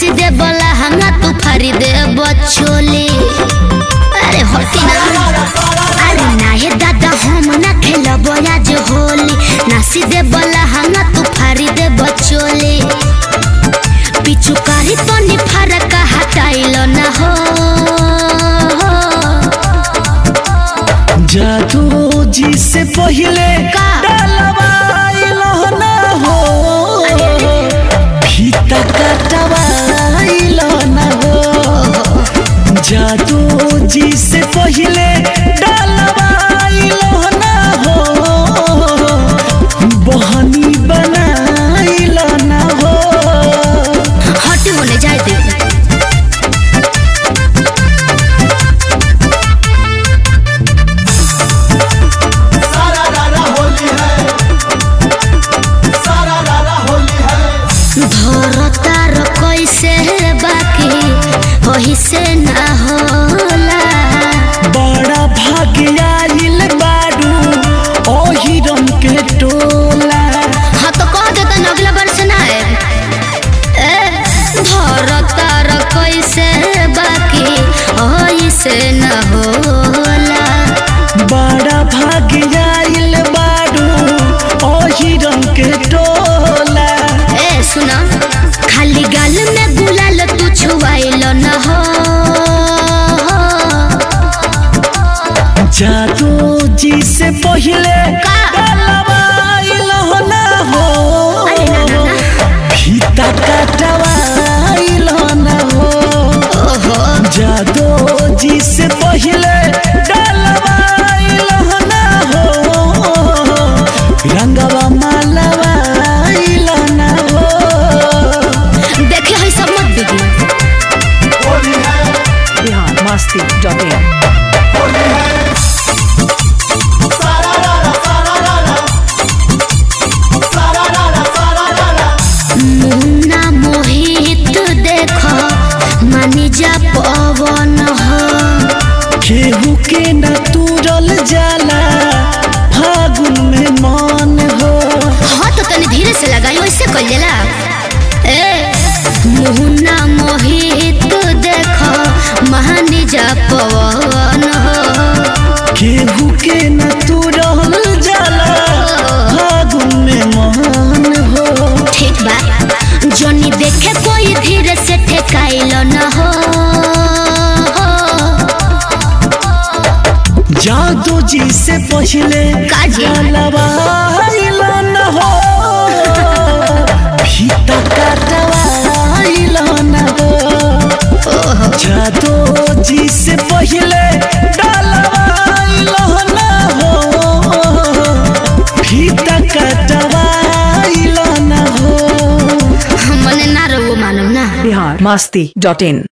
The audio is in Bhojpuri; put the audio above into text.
नासी दे बोला हंगा तू फारी दे बचोली अरे होती ना अरे ना हे दादा हम ना खेलब आज होली नासी दे बोला हंगा तू फारी दे बचोली पिछु कारी तनी फरक हटाइलो ना हो जादू जी से पहले का? डलवाइलो ना हो फीता कटवाइलो ना हो जादू जी से पहले डलवाइलो ना हो बहनी बनाइलो ना हो हटी होने जाए दे सारा रारा होली है सारा रारा होली है धरतार कैसे बाकी वही से ना होला बड़ा भाग्य आइल बारू ओही रंग के टोला हाँ तो कह दे तो अगला वर्ष ना है ए, धरतार कैसे बाकी वही से ना होला बड़ा भाग्य आइल बारू ओही रंग के टोला ए सुना खाली गाल में गुलाल तू छुआइल न हो जादू जी से पहले का? डलवाइल ना हो अरे ना ना ना फीता कटवाइल ना हो ओहो जादू जी से पहले डलवाइल ना हो रंगवा मालवाइल ना हो देखे है सब मत बिगड़ी होली है बिहार मस्ती डॉट इन होली है सारा रारा सारा रारा सारा रारा सारा रारा मुन्ना मोहित देख मानी जा पवन हो केहू के न तुरल जाला फागुन में मन हो हाँ तो तनी धीरे से लगाई वैसे कर लेला ए मुन्ना मोहित देख मानी जा पवन हो केहू के न तुरल जाला फागुन में मन हो ठीक बा जनी देखे कोई धीरे से ठेकाइल न हो जादू जी से पहले काजी? डलवाइल न हो फीता कटवाइल न हो जादू जी से पहले डलवाइल न हो फीता कटवाइल न हो मने ना रहो मालूम ना बिहार मस्ती डॉट इन